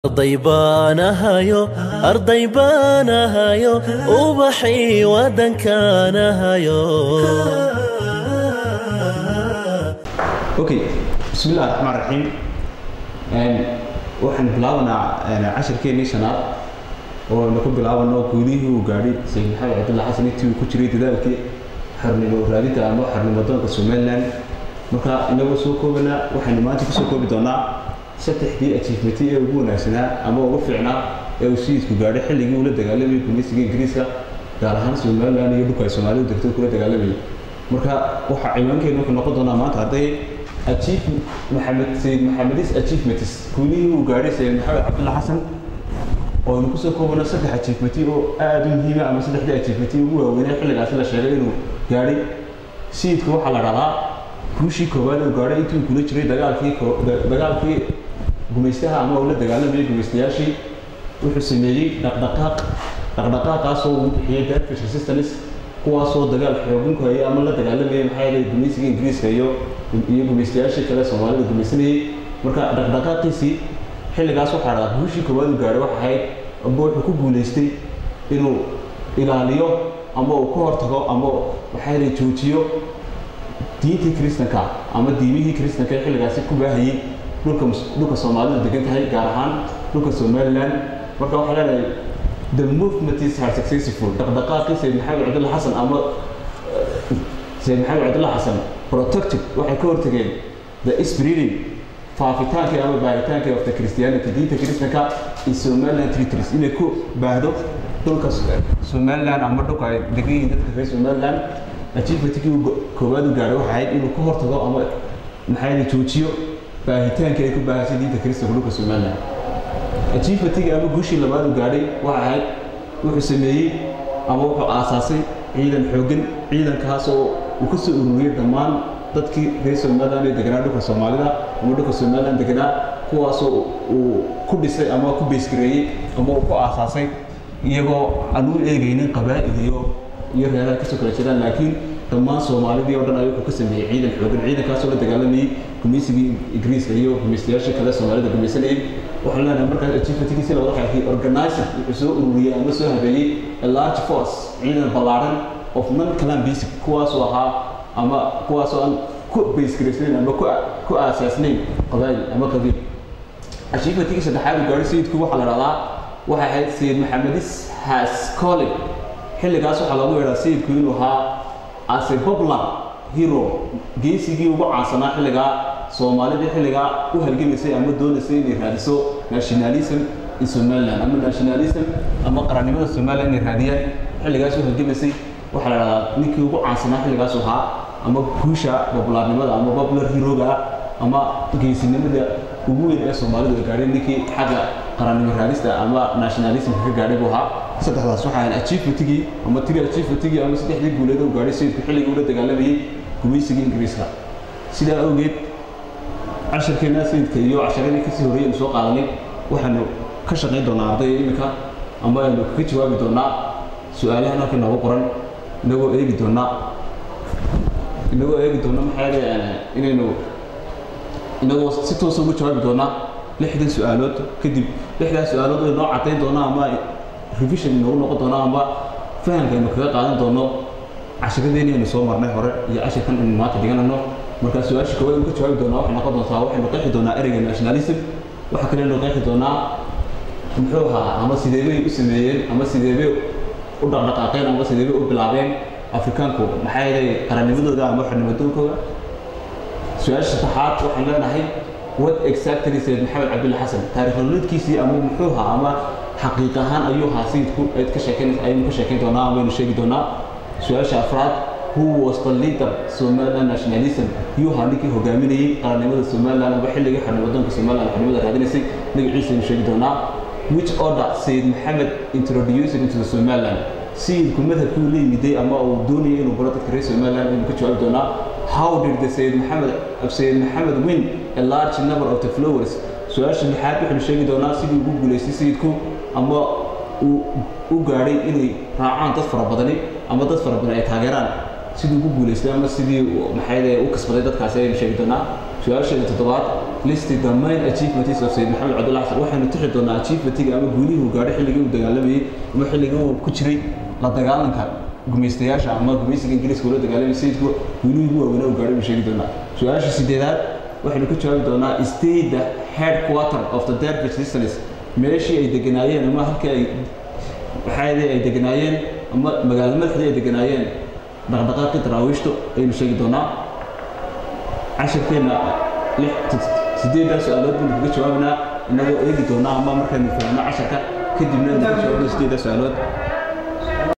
arday baanahayo arday baanahayo ubaxii waddankaanahayo okay bismillahi raxmaan raxiim waxaan bilaabanaa cashirkeennii shanaad oo aynu ku bilaabano guulihii uu gaadhay sayid maxamed cabdulla xasan intii uu ku jiray dadaalkii xornimo raadinta ama xornimo doonka somaliland marka inagoo soo koobana waxaynu maanta kusoo koobi doonaa saddexdii achievementi ee ugu wanaagsanaa ama ugu fiicnaa ee uu sayidku gaadhay xilligii uu la dagaalamayay gumeysiga ingiriiska gaar ahaan somaliland iyo dhulka ay soomaalidu degto kula dagaalamayay marka waxa ciwaankeenu wuxuu noqon doonaa maanta hadday achieve maxamed sayid maxamedis achievements guulihii uu gaadhay sayid maxamed cabdulla xasan oo aynu kusoo koobano saddex achievementi oo aada u muhiima ama saddexdii achievementi ugu waaweynee xilligaasi la sheegay inuu gaadhay sayidka waxaa la dhahdaa guushii koowaad uu gaadhay intii uu kula jiray dagaalkii dagaalkii gumaystaha ama uu la dagaalamayay gumaystayaashii wuxuu sameeyey dhaqdhaqaaq dhaqdhaqaaqaasoo uu bixiyey darfish resistance kuwaasoo dagaal xoogin ku hayay ama la dagaalamayay maxaa yeelay gumaysiga ingiriiska iyo iyo gumaystayaashii kale soomaalida gumaysanayay marka dhaqdhaqaaqiisii xilligaas waxaa dhahdaa guushii koowaad uu gaadhay waxa ahayd amba wuxuu ku guulaystay inuu ilaaliyo ama uu ka hortago ama maxaa yeelay joojiyo diintii kristanka ama diimihii kristanka ee xilligaasi ku baahayay dhulka dhulka soomaalidu degan tahay gaar ahaan dhulka somaliland marka waxaa leedahay the movement is are successful dhaqdhaqaaqii sayid maxamed cabdulla xasan ama sayid maxamed cabdulla xasan protected waxay ka hortageen the spreading faafitaankii ama baahitaankii of the christianity diinta kristanka in somaliland territories inay ku baahdo dhulka somaliland ama dhulka ay degan yihiin dadka reer somaliland achievementkii koowaad u gaadhay waxa ahayd inuu ka hortago ama maxaa yeelay joojiyo baahitaankii ay ku baahasay diinta kristanka dhulka somaliland achievementkii ama guushii labaad uu gaadhay waxa ahayd wuxuu sameeyey ama wuxuu aasaasay ciidan xooggan ciidankaas oo uu ka soo ururiyey dhammaan dadkii reer somaliland ee deganaa dhulka soomaalida ama dhulka somaliland deganaa kuwaasoo uu ku dhisay ama ku beysgareeyey ama uu ku aasaasay iyagoo aan u eegaynin qabaa'il iyo iyo reeraha kasoo kala jiraan laakiin dhammaan soomaalidii oo dhan ay wuxuu ka sameeyey ciidan xoogan ciidankaasoo la dagaalamayay gumaysigii ingiriiska iyo gumaystayaashii kale soomaalida gumaysanayay waxaan leenahay markaas achievementkiisi labada xaakii organizer wuxuu soo ururiyey ama soo habeeyey a large force ciidan ballaaran of non clan basic kuwaasoo ahaa ama kuwaasoo aan ku baysgaraysnayn ama ku aasaasnayn qabaa'il ama qabiil achievementkii saddexaad uu gaadhay sayidku waxaa la dhahdaa waxay ahayd sayid maxamedis has calling xilligaas waxaa lagu yeedhaa sayidku inuu ahaa as a popular hero geesigii ugu caansanaa xilligaa soomaalidii xilligaa u halgamaysay ama doonaysay inay raadiso nationalism in somaliland ama nationalism ama qarannimada somaliland inay raadiyaan xilligaas u halgamaysay waxaa la dhahdaa ninkii ugu caansanaa xilligaas ahaa ama guusha populaarnimada ama popular heroga ama geesinimada ugu weyn ee soomaalidu ay gaadheen ninkii xagga qarannimo raadista ama nationalismka ka gaadhay buu ahaa saddexdaas waxaa ahayn achievementigii ama tiri achievementigii ama saddexdii guuleed uu gaadhay sayidku xilligii ula dagaalamayay gumaysigii ingiriiska sidaa awgeed casharkeena sayidka iyo casharadii kasii horreeyay aynu soo qaadanay waxaanu ka shaqayn doonaa ardayda iminka ama aynu kaga jawaabi doonaa su-aalahan halka noogu qoran inagoo eegi doonaa inagoo eegi doona maxaa yeelay inaynu inagoo si toosa ugu jawaabi doonaa lixdan su-aalood kadib lixdaas su-aalood ay noo caddayn doonaa ama revision inoogu noqon doonaa ama fahamka aynu kaga qaadan doono cashiradeeni aynu soo marnay hore iyo cashirkan aynu maanta dhiganayno marka su-aasha koowaad aynu ka jawaabi doonaa waxay noqon doontaa waxaynu qeexi doonaa ereyga nationalism waxa kale aynu qeexi doonaa muxuu ahaa ama sideebay u sameeyeen ama sideebay u dhaqdhaqaaqeen ama sideebay u bilaabeen afrikaanku maxaa yeelay qarannimadooda ama xornimadoonkooda su-aasha saddexaad waxaan leenahay what exactly sayid maxamed cabdulla xasan taarikh nololeedkiisii ama muxuu ahaa ama xaqiiq ahaan ayuu ahaa sayidku ayd ka sheekeyn ayaynu ka sheekeyn doonaa ama aynu sheegi doonaa su-aasha afraad who was the leader somaliland nationalism yuu ahaa ninkii hogaaminayey qarannimada somaliland aba xilligii xornimadoonka somaliland xornimada raadinaysay magaciisa aynu sheegi doonaa which order sayid maxamed introduced into the somaliland sayidku madhabkii la yimiday ama uu doonayay inuu baro dadka reer somaliland aynu ka jawaabi doonaa how did the sayid maxamed sayid maxamed win a large number of the flowers su-aasha lixaad waxaynu sheegi doonaa sidii ugu guulaystay sayidku ama uu u gaadhay inay raacaan dad fara badani ama dad fara badan ay taageeraan sidii ugu guulaystay ama sidii maxay u kasbaday dadkaasi ayaynu sheegi doonaa su-aasheeda toddobaad listi the main achievements of sayid maxamed cabdulla xasan waxaynu tixi doonaa achievementiga ama guulihii uu gaadhay xilligii uu dagaalamayey ama xilligii uu ku jiray la dagaalanka gumaystayaasha ama gumaysiga ingiriiska ula dagaalamay sayidku guulihii ugu waaweynaa uu gaadhay buu sheegi doonaa su-aasha sideedaad waxaynu ka jawaabi doonaa state the headquarter of the dervish listeners meeshii ay deganaayeen ama halkii ay waxaadii ay deganaayeen ama magaalo madaxdii ay deganaayeen dhaqdhaqaaqii daraawiishtu ayaynu sheegi doonaa cashirkeenna sideeddaa su-aalood baynu kaga jawaabanaa inagoo eegi doonaa ama markaynu fahno casharka kadibna aynu kaga jawaabno sideeddaa su-aalood